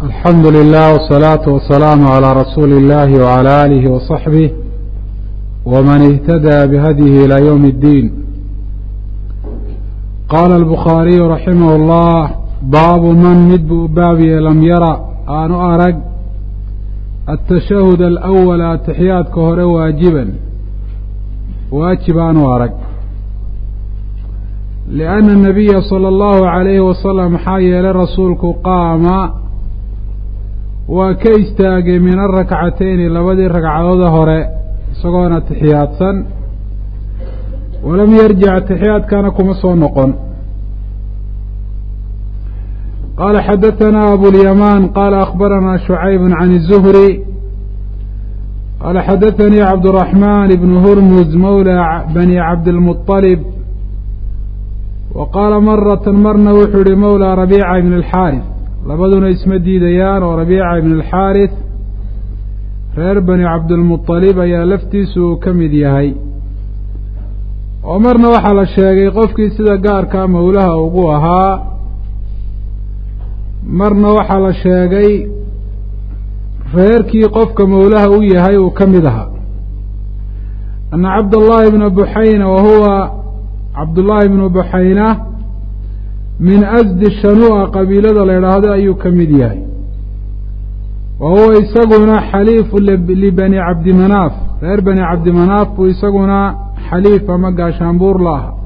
alxamdu lilah wsalaatu wasalaamu calaa rasuuli illahi wcala aalihi wasaxbih wman ihtadaa bihadyihi ilaa ywm اddiin qaala albukhaariyu raximah اllah baabu man mid buu baabiye lam yara aanu arag atashahud alawala atixiyaadka hore waajiban waajib aanu arag lianna anabiya sala allahu calayhi wasalam maxaa yeelay rasuulku qaama waa ka istaagay min arakcatayni labadii ragcadooda hore isagoona atixiyaadsan walam yarjic atixiyaadkana kuma soo noqon qaala xadatanaa abulyamaan qaala akhbaranaa shucayb can الzuhri qaala xadaanii cabduraxmaan ibnu hurmuz mawla bani cabdilmuطalib wa qaala marata marna wuxuu yihi mawla rabiica ibn اlxaaris labaduna isma diidayaan oo rabiica ibn اlxaaris reer bani cabdilmuطalib ayaa laftiisu uu ka mid yahay oo marna waxaa la sheegay qofkii sida gaarkaa mawlaha ugu ahaa marna waxaa la sheegay reerkii qofka mawlaha u yahay uu ka mid ahaa ana cabdاllahi bna buxayna wa huwa cabdullaahi bnu buxayna min asdi shanu'a qabiilada la idhaahdo ayuu ka mid yahay wa huwa isaguna xaliifu libani cabdimanaaf reer bani cabdimanaaf buu isaguna xaliif ama gaashaanbuur la aha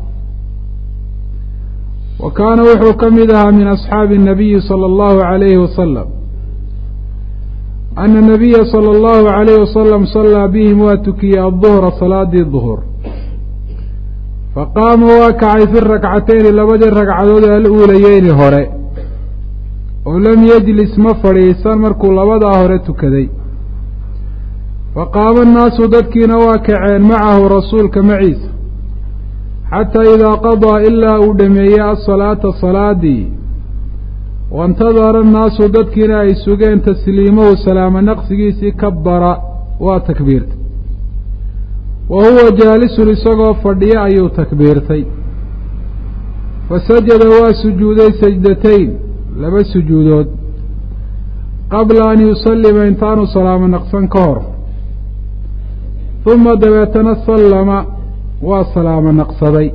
wa kaana wuxuu ka mid ahaa min asxaabi الnabiyi salى اllahu عalayhi wasalam ana nabiya salى اllahu عalayhi wasalam salaa bihim waa tukiyey aلduhra salaadii duhur faqaama waa kacay fi rakcatayni labadii ragcadood aluulayeyni hore oo lam yejlis ma fadhiisan markuu labadaa hore tukaday faqaama annaasu dadkiina waa kaceen macahu rasuulka maciisa xataa idaa qadaa ilaa uu dhameeyey asalaata salaadii waintadara annaasu dadkiina ay sugeen tasliimahu salaamo naqsigiisii kabara waa takbiirtay wa huwa jaalisun isagoo fadhiya ayuu takbiirtay fasajada waa sujuuday sajdatayn laba sujuudood qabla an yusallima intaanu salaamo naqsan ka hor uma dabeetana sallama waa salaamo naqsaday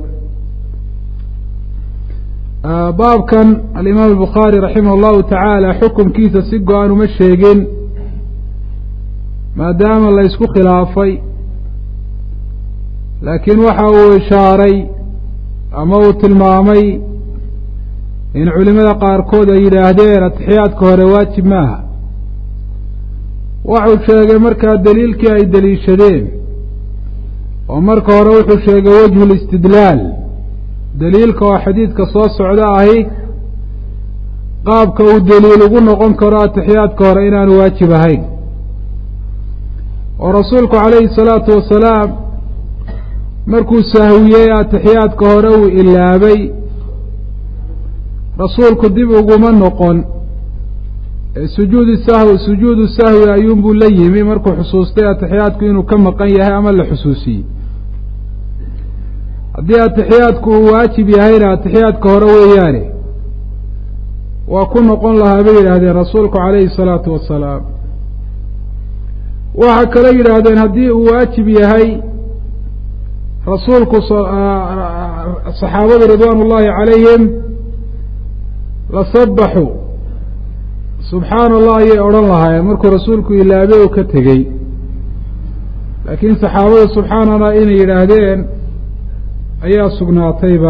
baabkan alimaam albukhaari raximah allahu tacaala xukunkiisa si go-an uma sheegin maadaama la ysku khilaafay laakiin waxa uu ishaaray ama uu tilmaamay in culimada qaarkood ay yidhaahdeen atixiyaadka hore waajib maaha waxuu sheegay markaa daliilkii ay deliishadeen oo marka hore wuxuu sheegay wejhu listidlaal daliilka oo xadiidka soo socda ahi qaabka uu daliil ugu noqon karo atixiyaadka hore inaanu waajib ahayn oo rasuulku calayhi salaatu wasalaam markuu sahwiyey atixiyaadka hore uu ilaabay rasuulku dib uguma noqon sujuudu sahwi sujuudu sahwi ayuunbuu la yimi markuu xusuustay atixiyaadku inuu ka maqan yahay ama la xusuusiyey haddii atixiyaadku uu waajib yahayna atixiyaadka hore weeyaane waa ku noqon lahaa bay yidhaahdeen rasuulku calayhi salaatu wasalaam waxaa kale yidhaahdeen haddii uu waajib yahay rasuulku saxaabadu ridwaan ullaahi calayhim lasabaxuu subxaana allah ayay odhan lahaayeen markuu rasuulku ilaabey uu ka tegey laakiin saxaabadu subxaana allah inay yidhaahdeen ayaa sugnaatayba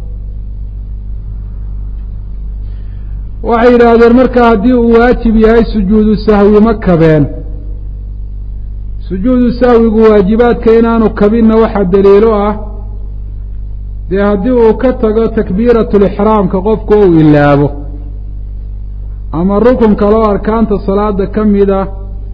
waxay yidhaahdeen marka haddii uu waajib yahay sujuudu sahwi ma kabeen sujuudu sahwigu waajibaadka inaanu kabinna waxaa daliilo ah dee haddii uu ka tago takbiiratulixraamka qofku uu ilaabo ama rukun kaloo arkaanta salaada ka mida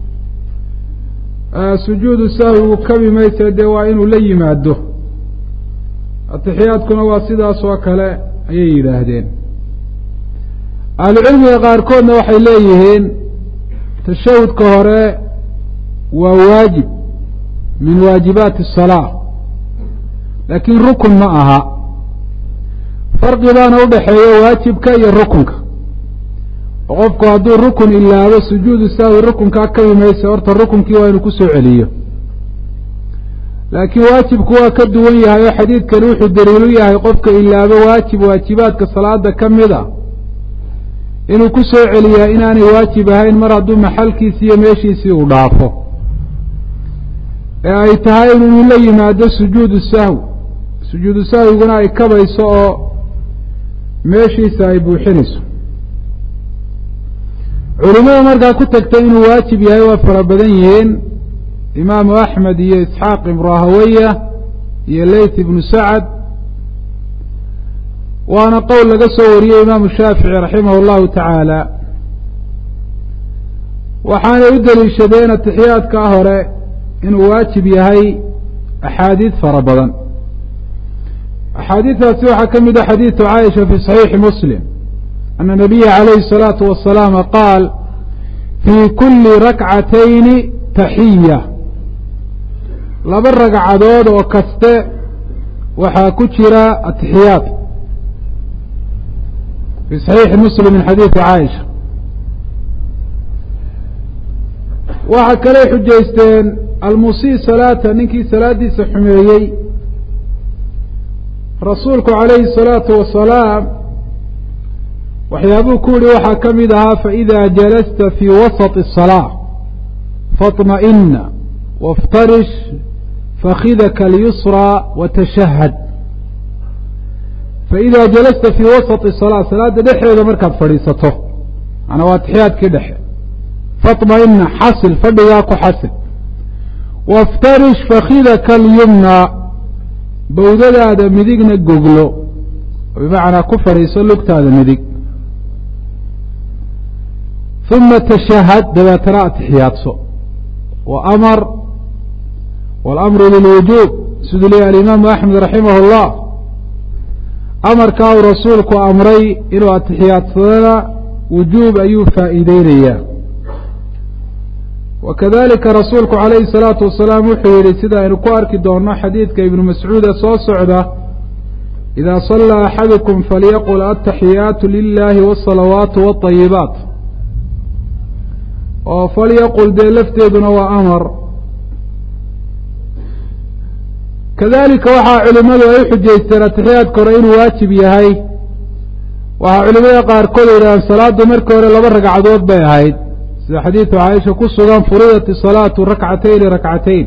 sujuudu sahwigu kabi maysa dee waa inuu la yimaado atixiyaadkuna waa sidaas oo kale ayay yidhaahdeen ahlucilmiga qaarkoodna waxay leeyihiin tashahudka hore waa waajib min waajibaati asalaa laakiin rukun ma aha farqi baana udhaxeeya waajibka iyo rukunka oo qofku hadduu rukun ilaabo sujuudu sahwi rukunkaa kabi maysa horta rukunkii waa inuu kusoo celiyo laakiin waajibku waa ka duwan yahay oo xadiidkani wuxuu daliilu yahay qofka ilaabo waajib waajibaadka salaada ka mid a inuu ku soo celiyaa inaanay waajib ahayn mar hadduu maxalkiisii iyo meeshiisii uu dhaafo ee ay tahay inuu la yimaado sujuudu sahwi sujuudu sahwiguna ay kabayso oo meeshiisa ay buuxinayso culimada markaa ku tagtay inuu waajib yahay waa fara badan yihiin imaamu axmed iyo isxaaq ibnu rahawaya iyo leyt ibnu sacad waana qowl laga soo wariyey imaamu shaafici raximah اllahu tacaala waxaanay u deliishadeen atixiyaadkaa hore inuu waajib yahay axaadiid fara badan axaadiidaasi waxaa ka mid a xadiidu caaisha fi صaxiixi muslim ana nabiya calayhi الsalaatu wasalaam qaal fii kuli rakcatayni taxiya laba ragcadood oo kaste waxaa ku jira atixiyaad fi صaxiixi muslim min xadiidi caaisha waxaa kaley xujaysteen almusii salaata ninkii salaadiisa xumeeyey rasuulku calayhi الsalaatu wasalaam waxyaabuu ku yihi waxaa ka mid ahaa faإida jalasta fii wasaط الصalاة faطma'ina waاftarish fakidaka اlyusrى watashahad faإida jalasta fii wasaط الصalاة salaada dhexdeeda markaad fadhiisato manaa waa atixiyaadkii dhexe faطma'ina xasil fadhigaa ku xasil waاftarish fakidaka اlyumna bawdadaada midigna goglo bimacnaa ku fadhiiso lugtaada midig uma tashahad dabeetana atixiyaadso wa amar walamru lilwujuub siduu leeyahy alimaamu axmed raximah اllah amarkaa uu rasuulku amray inuu atixiyaadsadana wujuub ayuu faa'iideynayaa wa kadalika rasuulku calayhi الsalaatu wasalaam wuxuu yihi sida aynu ku arki doonno xadiidka ibnu mascuude soo socda ida salaa axadukum falyaqul ataxiyaatu lilahi wالsalawaatu wالطayibaat oo falyaqul dee lafteeduna waa amar kadalika waxaa culimadu ay u xujaysteen atixiyaadka hore inuu waajib yahay waxaa culimada qaarkood yidhahdeen salaadu markii hore laba ragcadood bay ahayd sida xadiidu caaisha ku sugan furidat isalaatu rakcatayni rakcatayn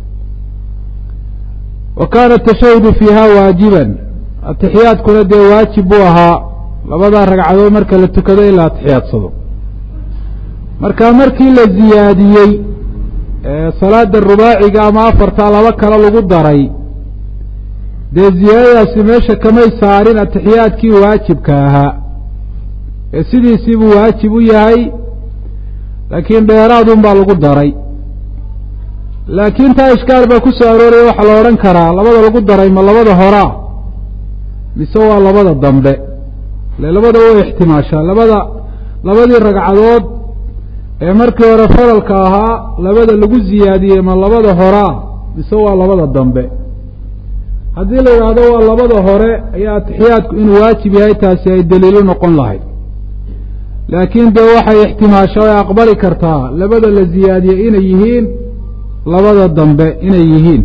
wa kaana atashahudu fiiha waajiban atixiyaadkuna dee waajib buu ahaa labadaa ragcadood marka la tukado in la atixiyaadsado marka markii la ziyaadiyey salaada rubaaciga ama afartaa laba kale lagu daray dee ziyaadadaasi meesha kamay saarin atixiyaadkii waajibka ahaa ee sidiisii buu waajib u yahay laakiin dheeraadun baa lagu daray laakiin taa ishkaal baa ku soo arooraya waxaa la odhan karaa labada lagu daray ma labada horaa mise waa labada dambe ile labada way ixtimaashaa labada labadii ragcadood ee markii hore faralka ahaa labada lagu ziyaadiyey ma labada horaa mise waa labada dambe haddii la yidhaahdo waa labada hore ayaa atixiyaadku inuu waajib yahay taasi ay daliilu noqon lahayd laakiin dee waxay ixtimaasha ay aqbali kartaa labada la ziyaadiyey inay yihiin labada dambe inay yihiin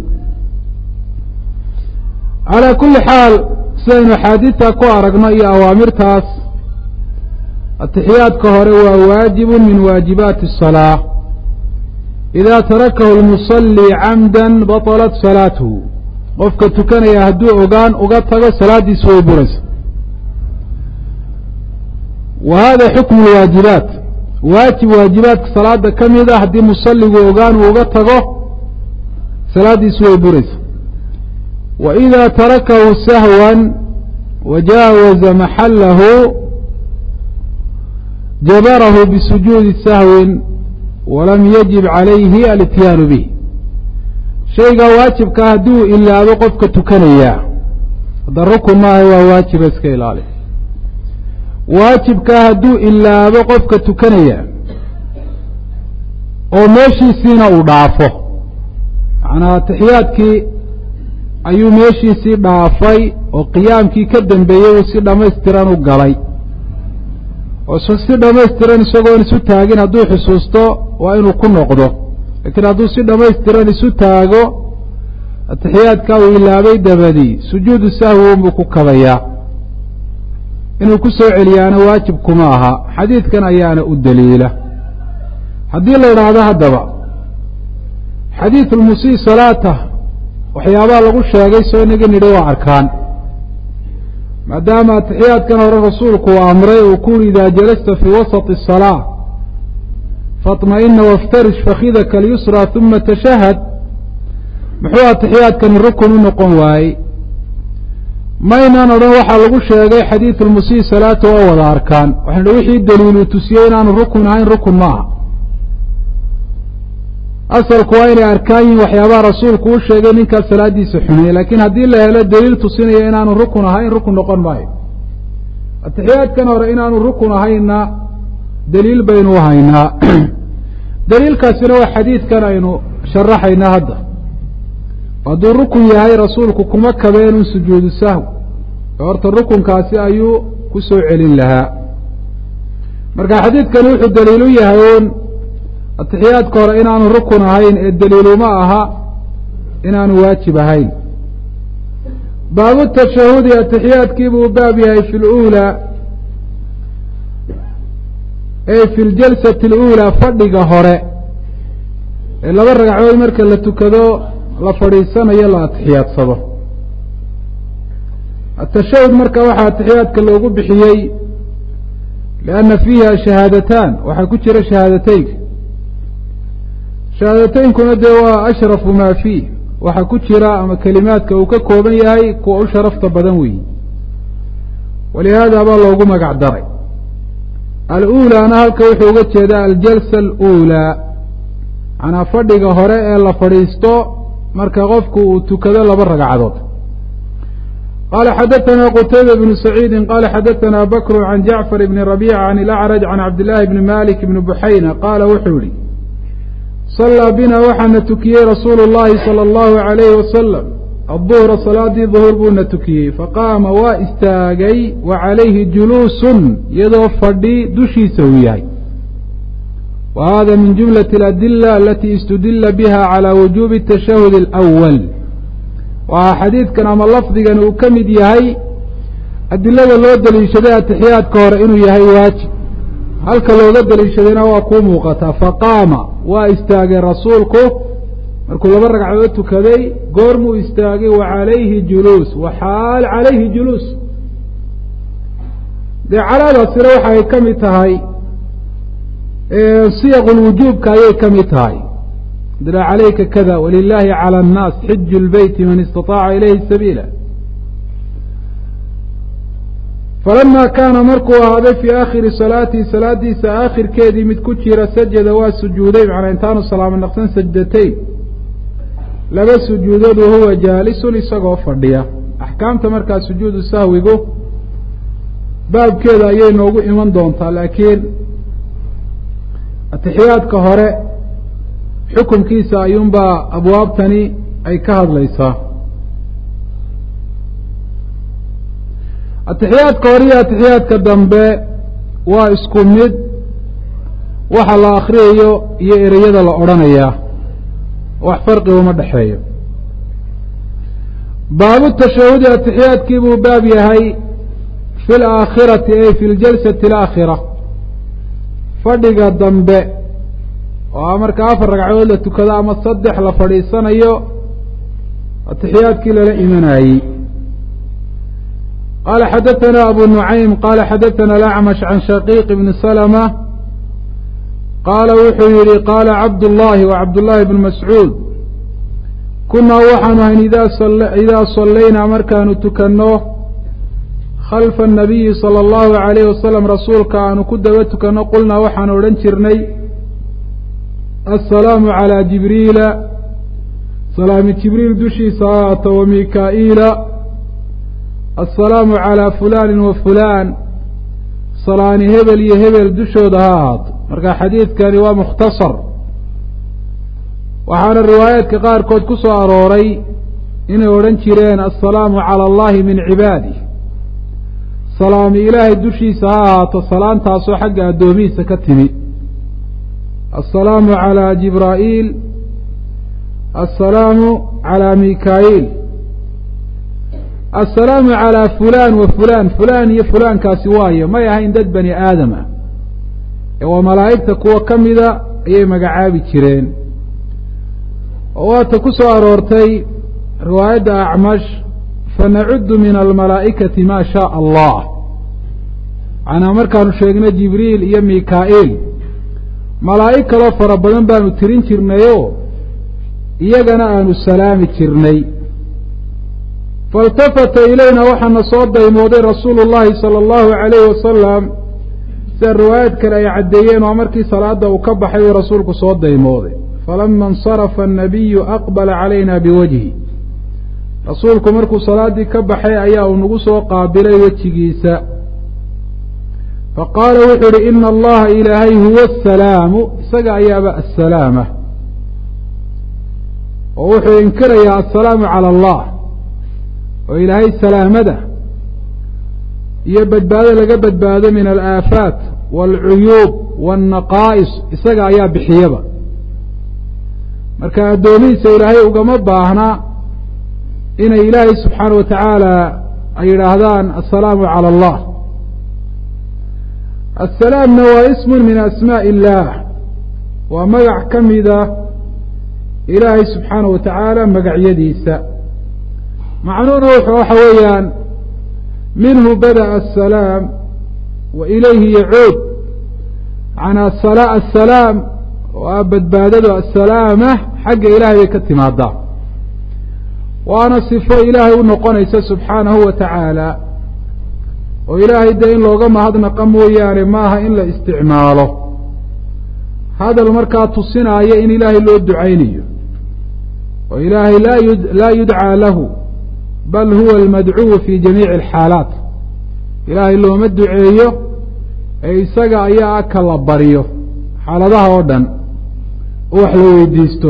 calaa kulli xaal sidaynu axaadiidta ku aragno iyo awaamirtaas atixiyaadka hore waa waajibu min waajibaati الsalaa ida tarakahu lmusalii camda baطalat salaatuhu qofka tukanaya hadduu ogaan uga tago salaaddiisu way buraysa wa hada xukmu lwaajibaat waajib waajibaadka salaada ka mid a haddii musaligu ogaan uu uga tago salaaddiisu way buraysa wa ida tarakahu sahwan wajaawaza maxalahu jabarahu bisujuudi sahwin walam yajib calayhi alityaanu bih shaygaa waajibkaa haddii uu ilaabo qofka tukanayaa hadda rukun maaha waa waajiba iska ilaali waajibkaa hadduu ilaabo qofka tukanaya oo meeshiisiina uu dhaafo macnaa atixiyaadkii ayuu meeshiisii dhaafay oo qiyaamkii ka dambeeyey uu si dhammaystiran u galay oo si dhamaystiran isagoon isu taagin hadduu xusuusto waa inuu ku noqdo laakiin hadduu si dhamaystiran isu taago atixiyaadkaa uu ilaabay dabadi sujuudu sahwi unbuu ku kabayaa inuu ku soo celiyaana waajib kuma aha xadiidkan ayaana u daliila haddii la idhaahdo haddaba xadiid lmusii salaata waxyaabaha lagu sheegay soo inaga nidhi waa arkaan maadaama atixiyaadkan hore rasuulku uu amray uu ku uri idaa jalasta fii wasati الsalaa faطma'ina waاftarish fakidaka اlyusra uma tashahad muxuu atixiyaadkani rukun u noqon waayey maynaan odhan waxaa lagu sheegay xadiid lmusii salaata waa wada arkaan waxaynu hi wixii daliil uu tusiyey inaanu rukun ahayn rukun ma aha asalku waa inay arkaan yihin waxyaabaha rasuulku u sheegay ninkaas salaadiisa xumeeyey laakiin haddii la helo daliil tusinaya inaanu rukun ahayn rukun noqon maayo atixiyaadkan hore inaanu rukun ahaynna daliil baynu u haynaa daliilkaasina waa xadiidkan aynu sharaxaynaa hadda hadduu rukun yahay rasuulku kuma kabeenun sujuudu sahw horta rukunkaasi ayuu ku soo celin lahaa marka xadiidkani wuxuu daliil u yahay uun atixiyaadka hore inaanu rukun ahayn ee daliiluma aha inaanu waajib ahayn baabu tashahudi atixiyaadkiibuu u baab yahay fi luulaa ey fi ljalsati اluulaa fadhiga hore ee laba ragcadood marka la tukado la fadhiisanayo la atixiyaadsado atashahud marka waxaa atixiyaadka loogu bixiyey lianna fiiha shahaadataan waxaa ku jira shahaadateynka shahaadateynkuna dee waa ashrafu maa fiih waxaa ku jira ama kelimaadka uu ka kooban yahay kuwa u sharafta badan weeyi walihaada baa loogu magac daray al-uulaana halka wuxuu uga jeedaa aljalsa aluulaa manaa fadhiga hore ee la fadhiisto marka qofku uu tukado laba ragcadood qala xadaثna qtayba bnu saciidi qala xadaثna bakru can jacfar bni rabica can ilacraj can cabdillaahi bni malik bni buxayna qaala wuxuu yihi sallaa bina waxaana tukiyey rasuulu اllahi salى اllahu عalayhi wasalam aلduhra salaadii duhur buuna tukiyey faqaama waa istaagay wa calayhi juluusun iyadoo fadhi dushiisa uu yahay wa hada min jumlaة اladila alati istudila biha calى wujubi الtashahud اlأwal waxaa xadiidkan ama lafdigan uu ka mid yahay adilada loo deliishaday atixiyaadka hore inuu yahay waajib halka looga deliishadayna waa kuu muuqataa faqaama waa istaagay rasuulku markuu laba ragcadood tukaday goormuu istaagay wa calayhi juluus wa xaal calayhi juluus dee calaadaasina waxa ay ka mid tahay siyaq lwujuubka ayay ka mid tahay dila calayka kada walilahi calى الnaas xiju اlbeyti man istaطaaca ilayhi sabiila falama kaana markuu ahaaday fii aakhiri salaatihi salaadiisa aakhirkeedii mid ku jira sajada waa sujuuday macnaa intaanu salaamo naqsan sajdatayn laba sujuudood wahuwa jaalisun isagoo fadhiya axkaamta markaa sujuudu sahwigu baabkeeda ayay noogu iman doontaa laakiin atixiyaadka hore xukunkiisa ayuunbaa abwaabtani ay ka hadlaysaa atixiyaadka hore iyo atixiyaadka dambe waa isku mid waxa la akriyayo iyo ereyada la odhanayaa wax farqiga uma dhexeeyo baabu tashahudi atixiyaadkii buu baab yahay fi alaakhirati ay fi ljalsati alaakhira fadhiga dambe oo marka afar ragcadood la tukado ama saddex la fadhiisanayo atixiyaadkii lala imanayey qala xadaثna abu nuعaym qala xadaثna alacmash can shaqiiq bni slma qaala wuxuu yihi qaala cabdullahi wa cabdullahi bn mascuud kunaa waxaanu ahayn idaa sallaynaa markaanu tukanno khalfa الnabiyi salى اllahu عalayh wasalam rasuulka aanu ku daba tukanno qulnaa waxaanu odhan jirnay aلsalaamu عalى jibriila salaami jibriil dushiisa haata wa mikaa'iila aلsalaamu عalى fulani wa fulaan salaani hebel iyo hebel dushooda ha ahaato marka xadiidkani waa mukhtasar waxaana riwaayaadka qaarkood ku soo arooray inay odhan jireen aلsalaamu calى اllahi min cibaadih salaami ilaahay dushiisa ha ahaato salaantaasoo xagga addoomihiisa ka timi assalaamu calaa jibraa'iil assalaamu calaa mikaa'iil assalaamu calaa fulaan wa fulaan fulaan iyo fulaankaasi waayo may ahayn dad bani aadam ah ee waa malaa'igta kuwa ka mida ayay magacaabi jireen oo waata ku soo aroortay riwaayadda acmash fanacuddu min almalaa'ikati maa shaa allah macnaa markaanu sheegno jibriil iyo mikaa'iil malaa'ig kaloo fara badan baanu tirin jirnayoo iyagana aanu salaami jirnay failtafata ilayna waxaana soo daymooday rasuulu llahi sala allahu calayhi wasalam sida riwaayad kale ay caddeeyeen oo markii salaada uu ka baxay uu rasuulku soo daymooday falama insarafa annabiyu aqbala calayna biwajhi rasuulku markuu salaaddii ka baxay ayaa uu nagu soo qaabilay wejigiisa faqaala wuxuu ihi ina allaha ilaahay huwa asalaamu isaga ayaaba assalaama oo wuxuu inkirayaa assalaamu cala allah oo ilaahay salaamada iyo badbaado laga badbaado min alaafaat waalcuyuub waannaqaa'is isaga ayaa bixiyaba marka addoomihiisa ilaahay ugama baahna inay ilaahay subxaana wa tacaala ay yidhaahdaan assalaamu cala allah assalaamna waa ismun min asmaa'i illaah waa magac ka mida ilaahay subxaana wa tacaala magacyadiisa macnuhuna wuxuu waxa weeyaan minhu bada'a asalaam wa ilayhi yacuud macnaa assalaam oo ah badbaadadu assalaama xagga ilaahay bay ka timaadaa waana sifo ilaahay u noqonaysa subxaanahu wa tacaala oo ilaahay dee in looga mahadnaqa mooyaane maaha in la isticmaalo hadal markaa tusinaayo in ilaahay loo ducaynayo oo ilaahay laa yu laa yudcaa lahu bal huwa almadcuwu fi jamiici alxaalaat ilaahay looma duceeyo ee isaga ayaa a ka la baryo xaaladaha oo dhan oo wax la weydiisto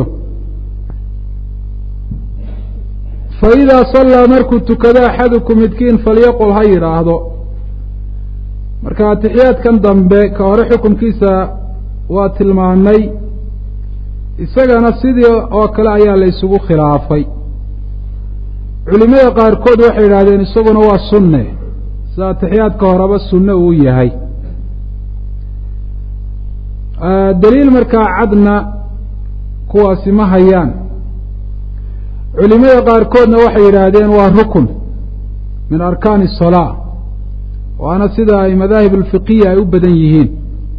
fa idaa sallaa markuu tukado axadukum midkiin falyaqul ha yidhaahdo marka atixiyaadkan dambe ka hore xukunkiisa waa tilmaanay isagana sidii oo kale ayaa la ysugu khilaafay culimada qaarkood waxay yidhahdeen isaguna waa sunne sida atixiyaadka horeba sunne uu yahay daliil markaa cadna kuwaasi ma hayaan culimada qaarkoodna waxay yidhaahdeen waa rukun min arkaani الsalaa waana sida ay madaahib alfiqiya ay u badan yihiin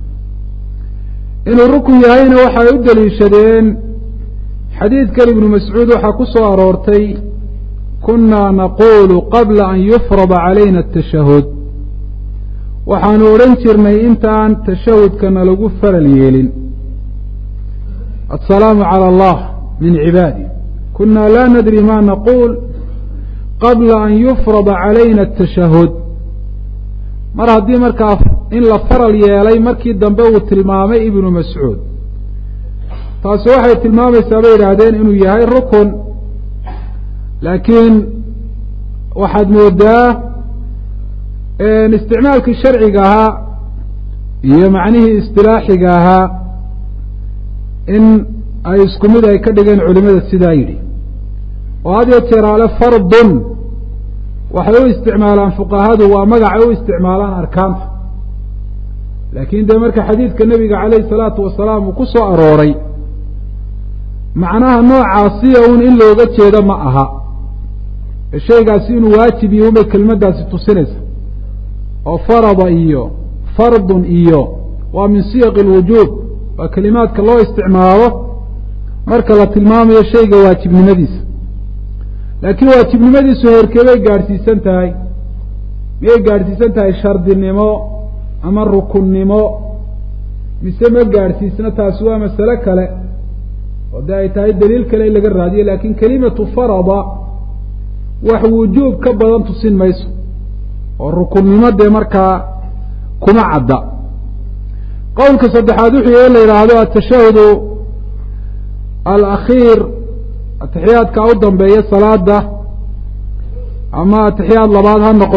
inuu rukun yahayna waxay u daliishadeen xadiidkan ibnu mascuud waxaa ku soo aroortay kunaa naqulu qabla an yufrada calayna atashahud waxaanu odhan jirnay intaan tashahudkana lagu faral yeelin assalaamu cala allah min cibaadi kunaa laa nadri ma naquul qabla an yufrada calayna atashahud mar haddii markaa in la faral yeelay markii dambe uu tilmaamay ibnu mascuud taasi waxay tilmaamaysaa bay yidhaahdeen inuu yahay rukun laakiin waxaad moodaa isticmaalkii sharciga ahaa iyo macnihii istilaaxiga ahaa in ay isku mid ay ka dhigeen culimada sidaa yidhi oo had yo jeeraale fardun waxay u isticmaalaan fuqahadu waa magacay u isticmaalaan arkaanta laakiin dee marka xadiidka nebiga calayhi salaatu wasalaam uu ku soo arooray macnaha noocaasiya un in looga jeedo ma aha shaygaasi inuu waajib iyo unbay kelmaddaasi tusinaysa oo farada iyo fardun iyo waa min siyaqi alwujuub waa kelimaadka loo isticmaalo marka la tilmaamayo shayga waajibnimadiisa laakiin waajibnimadiisu heerkee bay gaadhsiisan tahay miyay gaadhsiisan tahay shardinimo ama rukunnimo mise ma gaadhsiisna taasi waa masale kale oo dee ay tahay daliil kale in laga raadiyo laakiin kelimatu farada wax wujuub ka badan tusin mayso oo rukunnimo dee markaa kuma cadda qowlka saddexaad wuxuu in la yidhaahdo atashahudu alakhiir atixiyaadka u dambeeya salaada ama atixiyaad labaad ha noqdo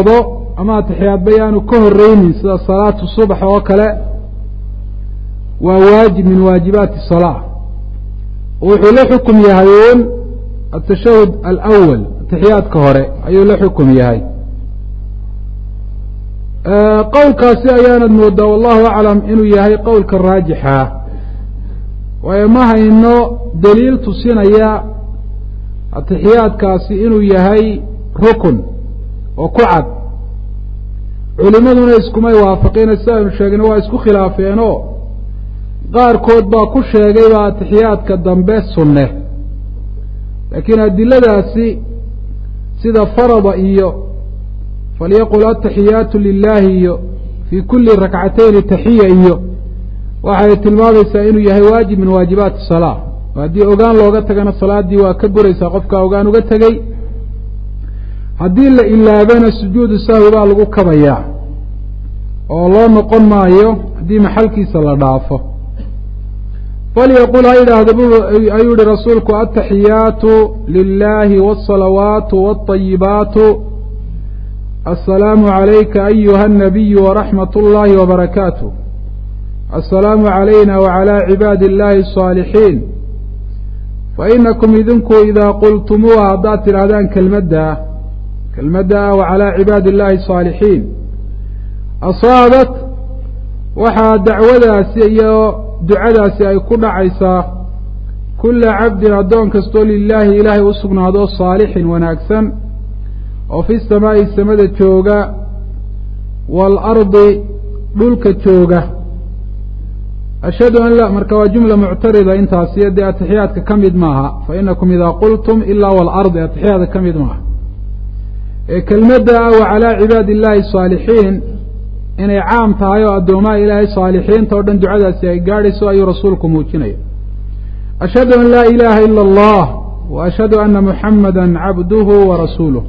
ama atixiyaadba yaanu ka horeynin sida salaatu subax oo kale waa waajib min waajibaati salaa wuxuu la xukum yahay uun atashahud alawal atixiyaadka hore ayuu la xukum yahay qowlkaasi ayaanad moodaa wallahu aclam inuu yahay qowlka raajixa waayo ma hayno daliil tusinaya atixiyaadkaasi inuu yahay rukun oo ku cad culimaduna iskumay waafaqina sida aynu sheegna waa isku khilaafeenoo qaarkood baa ku sheegayba atixiyaadka dambe sunne laakiin adiladaasi sida farada iyo falyaqul ataxiyaatu lilahi iyo fii kuli rakcatayni taxiya iyo waxay tilmaamaysaa inuu yahay waajib min waajibaati salaa haddii ogaan looga tagana salaaddii waa ka buraysaa qofkaa ogaan uga tegey haddii la ilaabana sujuudu sahwi baa lagu kabayaa oo loo noqon maayo haddii maxalkiisa la dhaafo falyaqul ha yidhaahda ayuu yihi rasuulku ataxiyaatu lilahi wاsalawaatu wاطayibaatu aلsalaamu عalayka ayuha الnabiyu waraxmat اllahi wbarakaatu aلsalaamu عalayna wعalى cibaadi اllahi الصاalixiin fainakum idinku idaa qultumuuha haddaad tidhaahdaan kelmadda kelmadda ah wacalى cibaadi اllahi الصاalixiin asaabat waxaa dacwadaasi iyo ducadaasi ay ku dhacaysaa kula cabdin addoon kastoo lilaahi ilaahay u sugnaado saalixin wanaagsan oo fi samaa'i samada jooga waalardi dhulka jooga ashhadu an la marka waa jumla muctarida intaasiyo dee atixiyaadka ka mid maaha fa inakum idaa qultum ilaa waalardi atixiyaadka ka mid maaha ee kelmadda ah wacalaa cibaadi illaahi saalixiin inay caam tahay oo addoomaha ilaahay saalixiinta o dhan ducadaasi ay gaadhayso ayuu rasuulku muujinaya ashhadu an laa ilaaha ila allah wa ashhadu ana muxamada cabduhu wa rasuuluh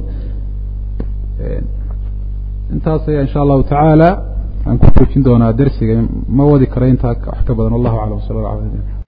intaas ayaa insha allahu tacaala aan ku joojin doonaa dersiga ma wadi kara intaa wax ka badan wallahu aclam sala la ala